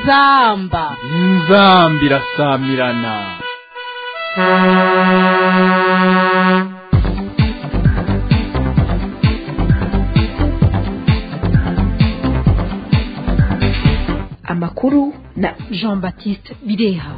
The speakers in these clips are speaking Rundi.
inzamba inzamba irasamirana amakuru na jean baptiste bireha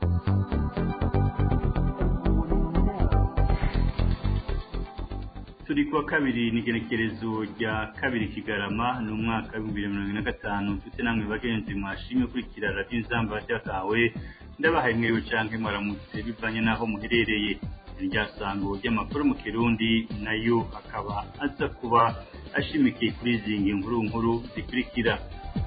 turi kuwa kabiri n'igenekerezo rya kabiri kigarama ni umwaka w'ibihumbi bibiri na mirongo ine na gatanu mfite namwe bagenzi mwashimye kurikira radiyo inzamba ryakawe ndabahaye mwewe canke mwaramutse bivanye n'aho muherereye irya sango ry'amakuru mu kirundi nayo akaba aza kuba ashimikiye kuri izi nkuru nkuru zikurikira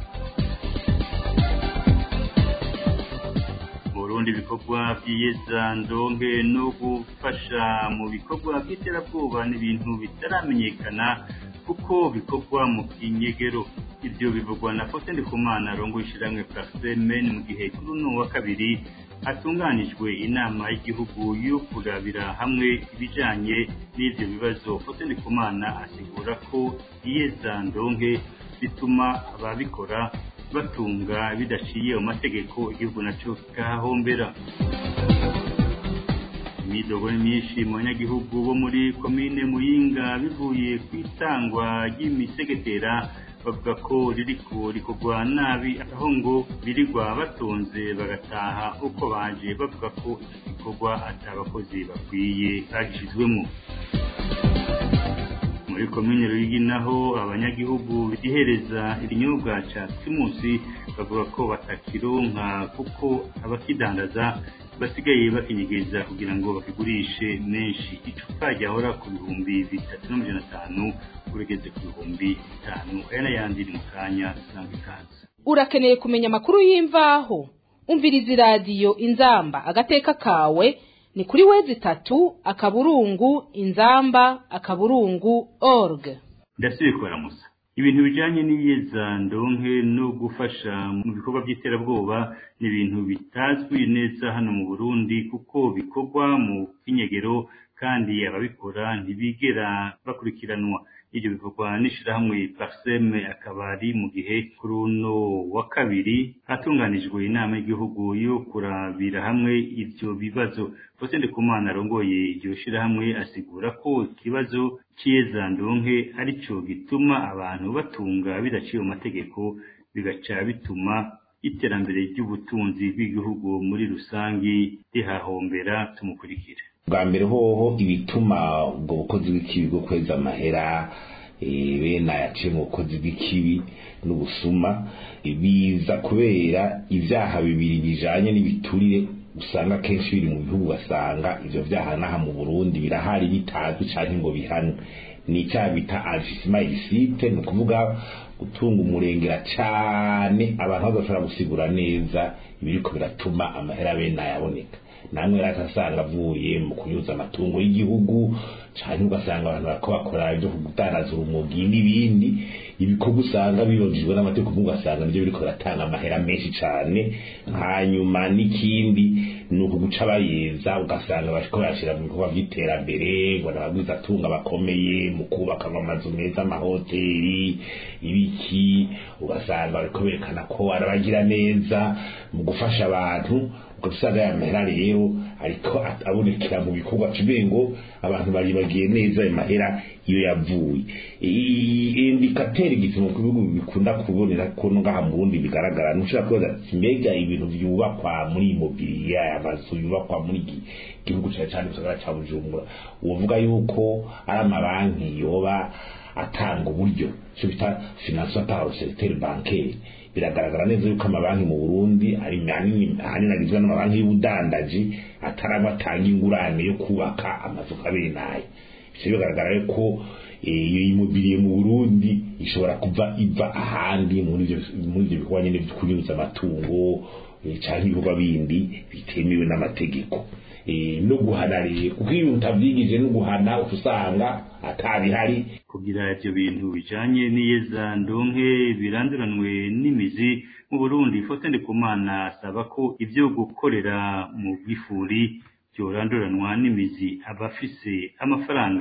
Burundi ibikorwa by'iyezandonke no gufasha mu bikorwa by'iterabwoba n'ibintu bitaramenyekana kuko bikorwa mu kinyegero ibyo bivugwa na Faustin Ndikumana rongo ishiramwe Parsemen mu gihe kuri uno wa kabiri hatunganijwe inama y'igihugu yo kurabira hamwe ibijanye n'ivyo bibazo Faustin Ndikumana asigura ko iyezandonke bituma ababikora batunga bidaciye mu mategeko igihugu naco kikahahombera imidogo myinshi mu banyagihugu bo muri komine muyinga bivuye ku itangwa ry'imisegetera bavuga ko ririko rikorwa nabi aho ngo birirwa batonze bagataha uko baje bavuga ko iki gikorwa atabakozi bakwiye bagishizwemo muri komine ruyigi naho abanyagihugu bihereza ibinyobwa ca primusi bavuga ko batakironka kuko abakidandaza basigaye bakinyegeza kugira ngo bakigurishe menshi icupa ryahora ku bihumbi bitatu n'amajana atanu urigeze ku bihumbi bitanu aya n'ayandi ni mu kanya sanga ikaze urakeneye kumenya amakuru y'imvaho umviriza iradiyo inzamba agateka kawe ni kuri wezi itatu akaburungu inzamba akaburungu org ndasubiye kubaramusa ibintu bijanye n'iyezandonke no gufasha mu bikorwa by'iterabwoba ni ibintu bitazwi neza hano mu burundi kuko bikorwa mu kinyegero kandi ababikora ntibigera bakurikiranwa ibyo bikorwa n'ishirahamwe parseme akaba ari mu gihe kuri uno wa kabiri hatunganijwe inama y'igihugu yo kurabira hamwe ivyo bibazo Faustin Ndikumana arongoye iryo shirahamwe asigura ko ikibazo c'iyezandonke arico gituma abantu batunga bidaciye mu mategeko bigaca bituma iterambere ry'ubutunzi bw'igihugu muri rusangi rihahombera tumukurikire bwa mbere hoho ibituma ubwo bukozi bw'ikibi bwo kweza amahera bene ayaciye mu bukozi bw'ikibi n'ubusuma biza kubera ibyaha bibiri bijanye n'ibiturire usanga kenshi biri mu bihugu basanga ivyo vyaha naha mu Burundi birahari bitazwi canke ngo bihanwe ni icyaha bita anfisima ilisite ni ukuvuga gutunga umurengera cane abantu badashobora gusigura neza ibiriko biratuma amahera bene ayaboneka namwe ratasanga avuye mu kunyuza amatungo y'igihugu cyane ugasanga abantu barako bakora ibyo kudandaza urumogi n'ibindi ibikorwa usanga birojejwe n'amategeko ugasanga nibyo biriko biratanga amahera menshi cyane hanyuma n'ikindi ni ukuguca bayeza ugasanga bariko barashira mu bikorwa by'iterambere ngo n'abagwiza atunga bakomeye mu kubaka amazu meza amahoteli ibiki ugasanga bariko berekana ko arabagira neza mu gufasha abantu ugasanga ya mahera rero ariko abonekera mu bikorwa kibe ngo abantu baribagiye neza ayo mahera iyo yavuye indikateri igipimo ku bihugu bikunda kubonera ko ngaha mu Burundi bigaragara nushaka kubaza mbega ibintu vyubakwa muri immobilier amazu yubakwa muri gihugu cyane cyane gisagara ca Bujumbura uvuga yuko ari amabanki yoba atanga uburyo cyo bita financement par le secteur bancaire biragaragara neza yuko amabanki mu Burundi ari manini ahanini agizwe n'amabanki y'ubudandaji ataraba atanga ingurane yo kubaka amazu kabenaye ivyo bigaragara yuko iyo immobilier mu Burundi ishobora kuva iva ahandi muri ivyo muri ivyo bikorwa nyene vyo kunyuza amatungo canke ibikorwa bindi bitemewe n'amategeko no guhana rero kuko iyo utavyigije no guhana usanga atabihari kugira ivyo bintu bijanye n'iyezandonke biranduranwe n'imizi mu Burundi Faustin Ndikumana asaba ko ivyo gukorera mu bwifuri byoranduranwa n'imizi abafise amafaranga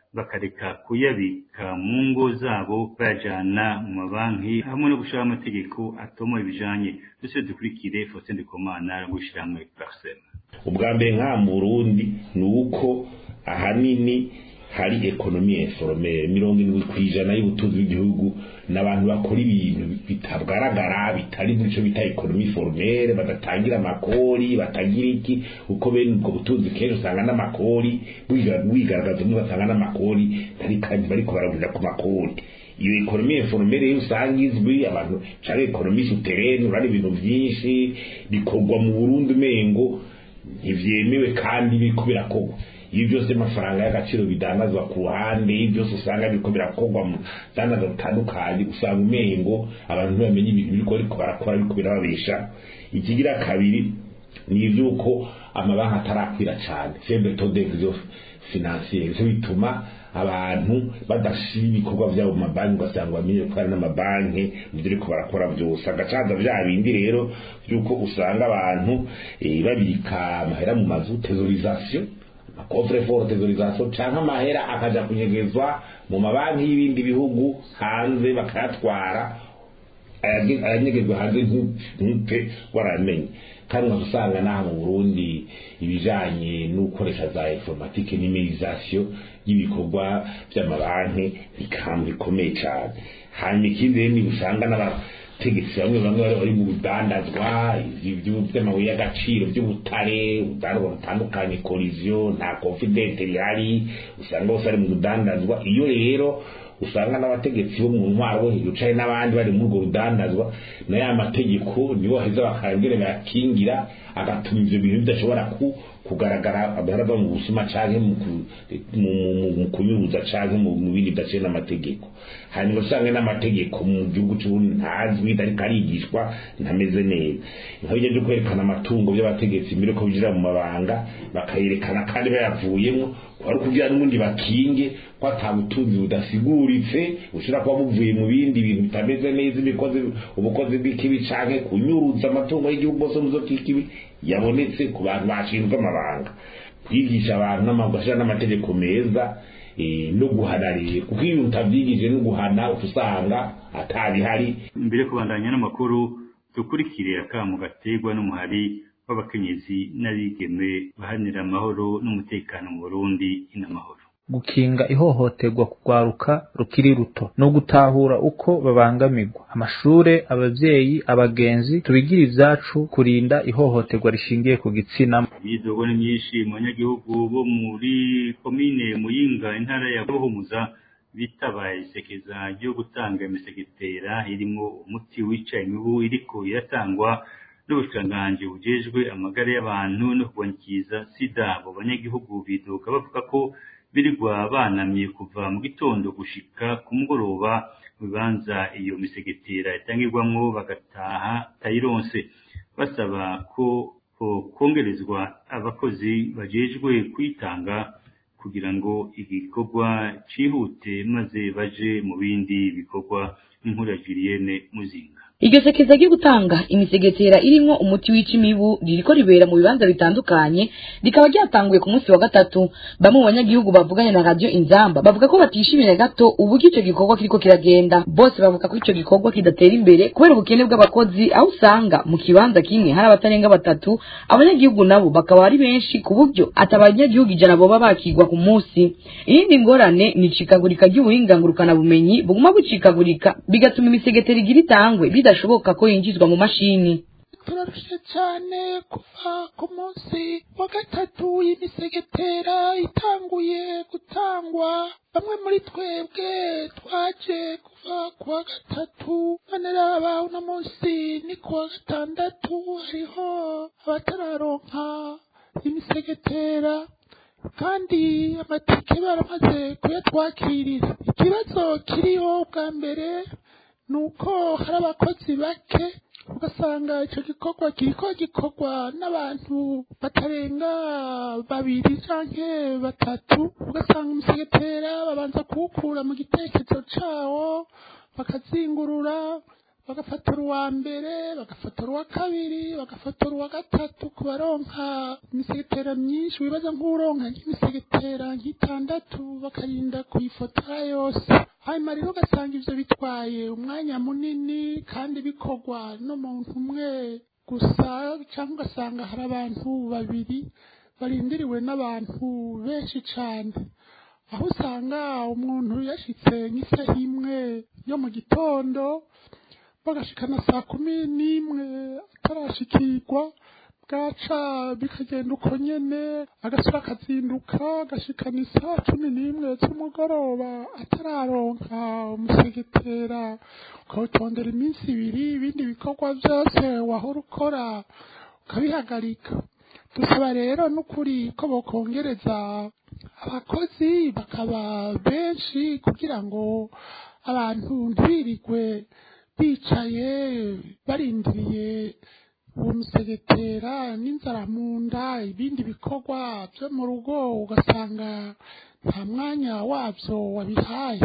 bakareka kuyabika mu ngo zabo bayajana mu mabanki hamwe no gushiraho amategeko atomoye ibijanye duse dukurikire Faustin Ndikumana gushiramwe Parsem ubwa mbere nka mu Burundi ni uko ahanini hari ekonomi informere mirongo irindwi ku ijana y'ubutunzi bw'igihugu n'abantu bakora ibintu bitagaragara bitari muri cyo bita ekonomi formere badatangira amakori batagira iki uko bene ubwo butunzi kenshi usanga n'amakori wigaragaza umwe batanga n'amakori ntari kandi bariko baragurira ku makori iyo ekonomi informere yo usanga izwi abantu cyangwa ekonomi souterraine urari ibintu byinshi bikorwa mu Burundi mengo ntivyemewe kandi biriko birakorwa iyo byose amafaranga y'agaciro bidandazwa ku ruhande iyo byose usanga biriko birakorwa mu dandaza butandukanye usanga umengo abantu ntibamenye ibintu biriko bariko barakora biriko birababesha ikigira kabiri ni ivy'uko amabanki atarakwira cane faible taux d'exo financier ivyo bituma abantu badashira ibikorwa vyabo mu mabanki ugasanga bamenye ko hari n'amabanki mu byo ariko barakora byose agacaza vya bindi rero vy'uko usanga abantu eh, babika amahera mu mazu tesorisation coffre fort tesorisation canke amahera akaja kunyegezwa mu mabanki y'ibindi bihugu hanze bakayatwara ayanyegezwa hanze ntupfe waramenye kandi usanga naha mu Burundi ibijanye n'ukoresha za informatique numérisation y'ibikorwa by'amabanki bikambi bikomeye cyane hanyuma ikindi rero ni usanga n'abategetsi bamwe bamwe bari mu budandazwa by'amabuye y'agaciro by'ubutare ubudandazwa butandukanye collision nta confidente rihari usanga bose ari mu budandazwa iyo rero usanga n'abategetsi bo mu ntwaro bo hejuru canke n'abandi bari muri urwo rudandazwa na ya mategeko nibo baheza bakangere bayakingira agatuma ivyo bintu bidashobora ku kugaragara abaraba mu busuma canke mu kunyuruza canke mu bindi bidaciye n'amategeko hanyuma usanga n'amategeko mu gihugu c'uburundi ntazwi ariko arigishwa ntameze neza nkabijya byo kwerekana amatungo by'abategetsi mbere ko binjira mu mabanga bakayerekana kandi bayavuyemo wari kugira n'ubundi bakinge ko ata butunzi budasiguritse bushobora kuba buvuye mu bindi bintu bitameze neza ibikozi ubukozi bw'ikibi canke kunyuruza amatungo y'igihugu bose muzo k'ikibi yabonetse ku bantu bashinzwe amabanga kwigisha abantu n'amagashira n'amategeko meza no guhana rero kuko iyo utavyigije no guhana usanga atabihari mbere kubandanya n'amakuru dukurikire akamu gaterwa n'umuhari w'abakenyezi n'abigeme bahanira amahoro n'umutekano mu Burundi inamahoro gukinga ihohoterwa kugwaruka rukiri ruto no gutahura uko babangamirwa amashure abavyeyi abagenzi tubigira ivyacu kurinda ihohoterwa rishingiye ku gitsina imyidogo ni myinshi mu banyagihugu bo muri komine muyinga intara ya buhumuza bitabaye isekeza ryo gutanga imisegetera irimwo umuti wica imibu iriko iratangwa n'ubushikiranganji bujejwe amagara y'abantu no kurwanyikiza sida abo banyagihugu bidoga bavuga ko birirwa banamye kuva mu gitondo gushika ku mugoroba mu bibanza iyo misegetera itangirwamwo bagataha tayironse basaba ko kongerezwa abakozi bajejwe kuyitanga kugira ngo igikorwa cihute maze baje mu bindi bikorwa nk'inkuru ya Julienne Muzinga iryo sekeza ryo gutanga imisegetera irimwo umuti wica imibu ririko ribera mu bibanza bitandukanye rikaba ryatanguye ku munsi wa gatatu bamwe mu banyagihugu bavuganye na radio inzamba bavuga ko batishimiye gato uburyo ico gikorwa kiriko kiragenda bose bavuga ko ico gikorwa kidatera imbere kubera ubukene bw'abakozi aho usanga mu kibanza kimwe hari abatarenga batatu abanyagihugu nabo bakaba ari benshi ku buryo ati abanyagihugu ijana boba bakigwa ku munsi iyindi ngorane ni icikagurika ry'ubuhingangurukana bumenyi buguma bucikagurika bigatuma imisegetera igira itangwe bidashoboka ko yinjizwa mu mashini turarushe cyane kuva ku munsi wa gatatu y'imisegetera itanguye gutangwa bamwe muri twebwe twaje kuva ku wa gatatu none raba uno munsi ni ku wa gatandatu hariho abatararonka imisegetera kandi amatike baramaze kuyatwakirira ikibazo kiriho bwa mbere ni uko hari abakozi bake ugasanga icyo gikorwa kiriko gikorwa n'abantu batarenga babiri canke batatu ugasanga umusegetera babanza kuwukura mu gitekerezo cawo bakazingurura bagafotora uwa mbere bagafotora uwa kabiri bagafotora uwa gatatu ku baronka imisegetera myinshi wibaza nk'uronka nk'imisegetera nk'itandatu bakarinda kuyifotora yose hanyuma rero ugasanga ivyo bitwaye umwanya munini kandi bikorwa n'umuntu umwe gusa cyangwa ugasanga hari abantu babiri barindiriwe n'abantu benshi cane aho usanga umuntu yashitse nk'isaha imwe yo mu gitondo bagashikana saa kumi n'imwe atarashikirwa bwaca bikagenda uko nyene agasura akazinduka agashikana isaha cumi n'imwe z'umugoroba atararonka umusegetera ukawutondera iminsi ibiri ibindi bikorwa byose wahora ukora ukabihagarika dusaba rero n'ukuri ko bokongereza abakozi bakaba benshi kugira ngo abantu ntibirirwe bicaye barindiriye uwo musegetera n'inzara mu nda ibindi bikorwa byo mu rugo ugasanga nta mwanya wabyo wabihaye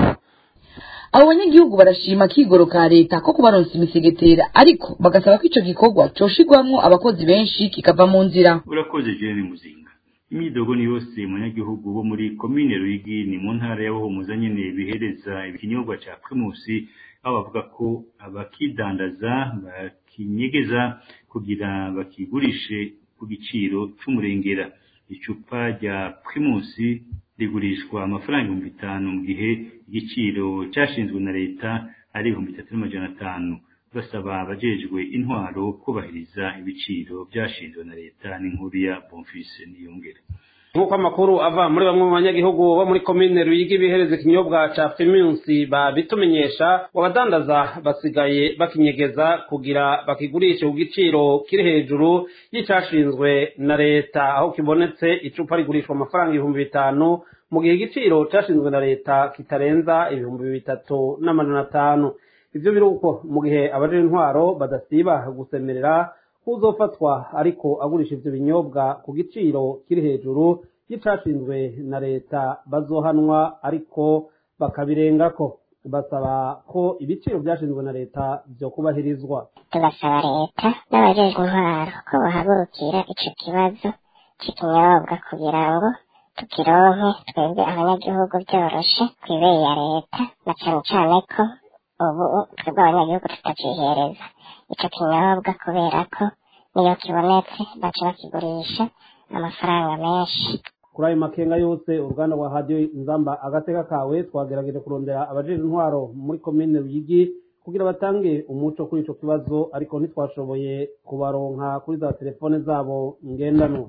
abo banyagihugu barashima akigoro ka leta ko kubaronsa imisegetera ariko bagasaba ko ico gikorwa coshigwamwo abakozi benshi kikava mu nzira urakoze jene muzinga imyidogo ni yose munyagihugu bo muri komine ruyigi ni mu ntara ya buhumuza nyene bihereza ikinyobwa ca primusi aho bavuga ko abakidandaza bakinyegeza kugira bakigurishe ku giciro c'umurengera icupa rya primusi rigurishwa amafaranga ibihumbi bitanu mu gihe igiciro cyashinzwe na leta ari ibihumbi bitatu n'amajana atanu basaba abajejwe intwaro kubahiriza ibiciro byashinzwe na leta n'inkuru ya bonfise niyongere nk'uko amakuru ava muri bamwe mu banyagihugu bo muri komine ruyigi bihereza ikinyobwa ca primusi babitumenyesha abadandaza basigaye bakinyegeza kugira bakigurishe ku giciro kiri hejuru y'icashinzwe na leta aho kibonetse icupa rigurishwa amafaranga ibihumbi bitanu mu gihe igiciro cashinzwe na leta kitarenza ibihumbi bitatu n'amajana atanu ivyo biri uko mu gihe abaje intwaro badasiba gusemerera uzofatwa ariko agurisha ivyo binyobwa ku giciro kiri hejuru y'icashinzwe na leta bazohanwa ariko bakabirengako basaba ko ibiciro vyashinzwe na leta vyo kubahirizwa tugasaba leta n'abajejwe intwaro ko bahagurukira ico kibazo c'ikinyobwa kugira ngo tukironke twebwe abanyagihugu vyoroshe kw'ibeye ya leta na cane cane ko ubu twebwe abanyagihugu tutacihereza ico kinyobwa kubera ko niyo kibonetse baca bakigurisha amafaranga menshi kuri ayo makenga yose uruganda rwa radiyo nzamba agateka kawe twagerageje kurondera abajejwe intwaro muri komine ruyigi kugira batange umuco kuri ico kibazo ariko ntitwashoboye kubaronka kuri za telefone zabo ngendanwa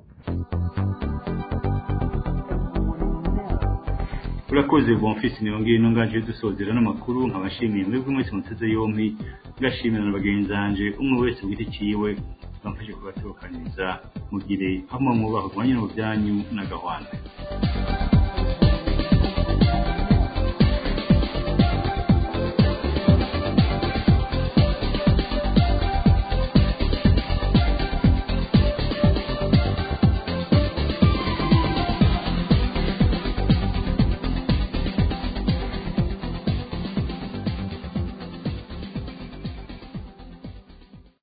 urakoze bonfisi niyongere ino ngaje dusozera n'amakuru nkabashimiye mwebwe mwese muteze yompi ngashimira na bagenzi banje umwe wese ku giti ciwe bamfashe kubatokaniriza mugire hamwe mwubaho rwanye mu byanyu n'agahwanda